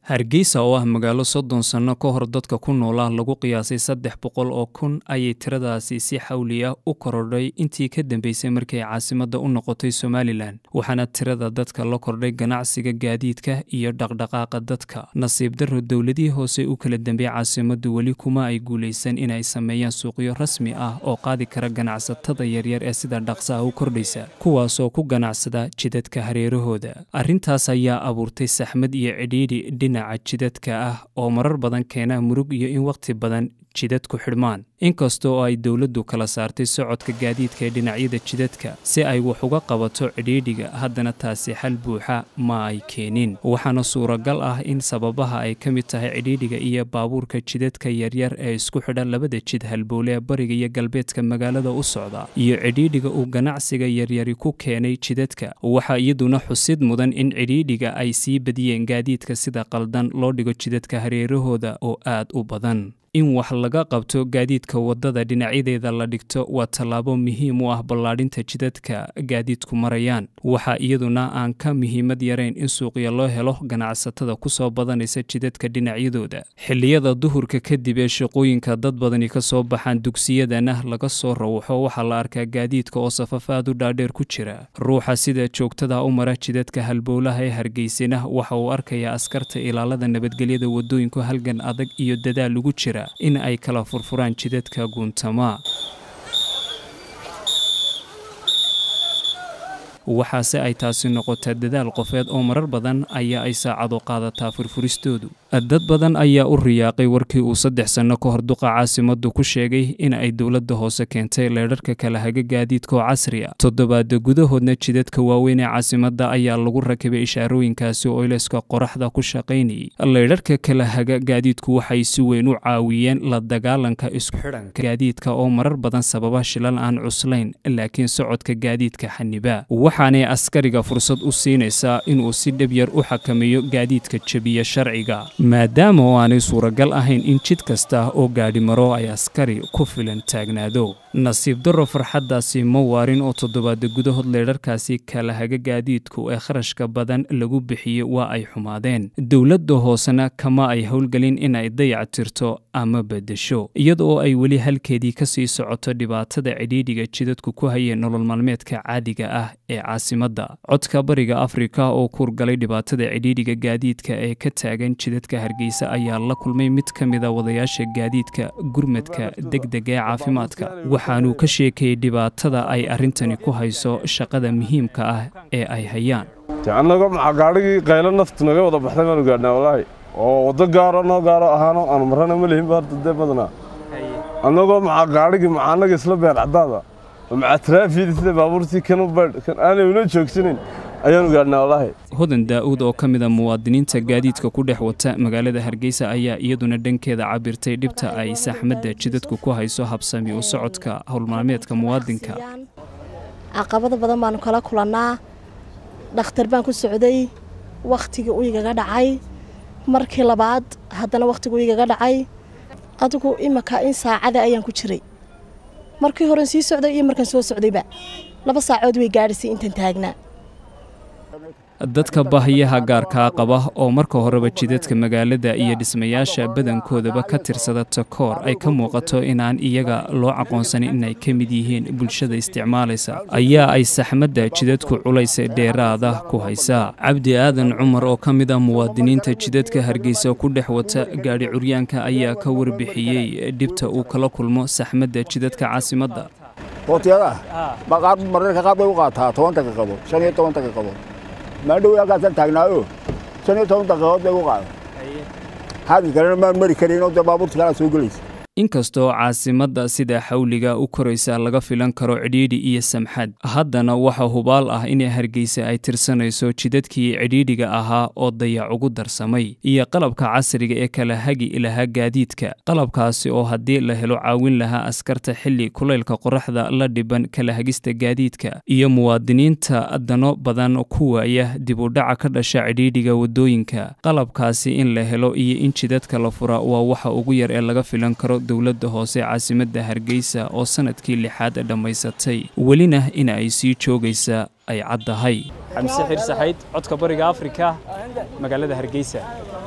hargeysa oo ah magaalo soddon sanno ka hor dadka ku noolaa lagu qiyaasay saddex boqol oo kun ayay tiradaasi si xawli ah u korodhay intii ka dambeysay markii ay caasimadda u noqotay somalilan waxaana tirada dadka la kordhay ganacsiga gaadiidka iyo dhaqdhaqaaqa dadka nasiib darro dowladihii hoose u kala dambeeyey caasimaddu weli kuma ay guulaysan inay sameeyaan suuqyo rasmi ah oo qaadi kara ganacsatada yaryar ee sida dhaqsaha u kordhaysa kuwaasoo ku ganacsada jidadka hareerahooda arrintaas ayaa abuurtay saxmad iyo cidhiidhi dhinaca jidadka ah oo marar badan keena murug iyo in wakhti badan jidadku xidhmaan inkasta oo ay dowladdu kala saartay socodka gaadiidka ee dhinacyada jidadka si ay wax uga qabato cidhiidhiga haddana taasi xal buuxa ma ay keenin waxaana suuragal ah in sababaha ay ka mid tahay cidhiidhiga iyo baabuurka jidadka yaryar ee isku xidha labada jid halbowle ee bariga iyo galbeedka magaalada u socda iyo cidhiidhiga uu ganacsiga yaryari ku keenay jidadka waxaa iyaduna xusid mudan in cidhiidhiga ay sii badiyeen gaadiidka sida qaldan loo dhigo jidadka hareerahooda oo aad u badan in wax laga qabto gaadiidka waddada dhinacyadeeda la dhigto waa tallaabo muhiim u ah ballaadhinta jidadka gaadiidku marayaan waxaa iyaduna aan ka muhiimad yarayn in suuqya loo helo ganacsatada ku soo badanaysa jidadka dhinacyadooda xilliyada duhurka kadib ee shaqooyinka dad badani ka soo baxaan dugsiyadana laga soo rawxo waxaa la arkaa gaadiidka oo safaf aad u dhaadheer ku jira ruuxa sida joogtada u mara jidadka halbowlaha ee hargeysana waxa uu arkayaa askarta ilaalada nabadgelyada waddooyinku halgan adag iyo dadaal lagu jira in ay kala furfuraan jidadka guuntamaa waxaase ay taasi noqotaa dadaal qofeed oo marar badan ayaa ay saacado qaadataa furfuristoodu dad badan ayaa u riyaaqay warkii uu saddex sanno ka hor duqa caasimaddu ku sheegay in ay dowladda hoose keentay leydharka kala haga gaadiidka oo casri a toddobaada gudahoodna jidadka waaweyn ee caasimadda ayaa lagu rakibay ishaarooyinkaasi oo ilayska qoraxda ku shaqaynayay leydharka kala haga gaadiidku waxay si weyn u caawiyeen la dagaalanka isku xidhanka gaadiidka oo marar badan sababa shilal aan cuslayn laakiin socodka gaadiidka xaniba waxaanay askariga fursad u siinaysaa inuu si dhab yar u xakameeyo gaadiidka jebiya sharciga maadaama oo aanay suuragal ahayn in jid kasta oo gaadhi maro ay askari ku filan taagnaado nasiib darro farxaddaasi ma waarin oo toddobaada gudahood leydharkaasi kala haga gaadiidku ee kharashka badan lagu bixiyey waa ay xumaadeen dowladda hoosena kama ay howlgelin inay dayac tirto ama beddesho iyada oo ay weli halkeedii ka sii socoto dhibaatada cidhiidhiga jidadku ku hayeen nolol maalmeedka caadiga ah ee caasimadda codka bariga afrika oo kuurgalay dhibaatada cidhiidhiga gaadiidka ee ka taagan jidadka hargeysa ayaa la kulmay mid ka mida wadayaasha gaadiidka gurmadka degdega ee caafimaadka waxaanuu ka sheekayey dhibaatada ay arrintani ku hayso shaqada muhiimka ah ee ay hayaan annago maxaa gaadhigii qaylo naftu naga wada baxday baanu gaadhnaa walaahi oo waddo gaaro noo gaaro ahaano aanu marrana ma lihin ba horta dee badanaa annagoo maxaa gaadhigii maxaa annaga isla beer caddaada maxaa taraafiyada sida baabuurtii kanu baydh kan aanay una joogsanayn ayaanu gaadhnaa walaahi hodan daa'uud oo ka mida muwaadiniinta gaadiidka ku dhex wata magaalada hargeysa ayaa iyaduna dhankeeda cabirtay dhibta ay saxmadda jidadku ku hayso habsami u socodka howlmaalmeedka muwaadinka caqabado badan baanu kala kulannaa dhakhtar baan ku socday wakhtigii u igaga dhacay markii labaad haddana wakhtigii u igaga dhacay adigu imanka in saacada ayaan ku jiray markii horen sii socday iyo markaan soo socdayba laba saacood way gaadhisay intaan taagnaa dadka baahiyaha gaarkaa qaba oo marka horeba jidadka magaalada iyo dhismayaasha badankoodaba ka tirsada takoor ay ka muuqato inaan iyaga loo aqoonsanin inay ka mid yihiin bulshada isticmaalaysa ayaa ay saxmadda jidadku culays dheeraada ku haysaa cabdi aadan cumar oo ka mid ah muwaadiniinta jidadka hargeysa ku dhex wata gaadhi curyaanka ayaa ka warbixiyey dhibta uu kala kulmo saxmadda jidadka caasimadda mararka qaar bay u qaataa toban daqiiqadood shan iyo toban daqiiqadood maadhow halkaasaan taagnaayo shan iyo toban daqiiqadood bay u qaada xagga kalena maan mari karinoo dee baabuurta kalaa soo gelaysa inkastoo caasimadda sida xawliga u koraysa laga filan karo cidhiidhi iyo samxad haddana waxa hubaal ah inay hargeysa ay tirsanayso jidadkii cidhiidhiga ahaa oo dayac ugu darsamay iyo qalabka casriga ee kala hagi lahaa gaadiidka qalabkaasi oo haddii la helo caawin lahaa askarta xilli kulaylka qoraxda la dhiban kala hagista gaadiidka iyo muwaadiniinta dano badan ku waaya dib u dhaca ka dhasha cidhiidhiga waddooyinka qalabkaasi in la helo iyo in jidadka la fura waa waxa ugu yar ee laga filan karo dowladda hoose caasimadda hargeysa oo sanadkii lixaad dhammaysatay welina in ay sii joogaysa ay caddahay xamse xir saxayd codka bariga afrika magaalada hargeysa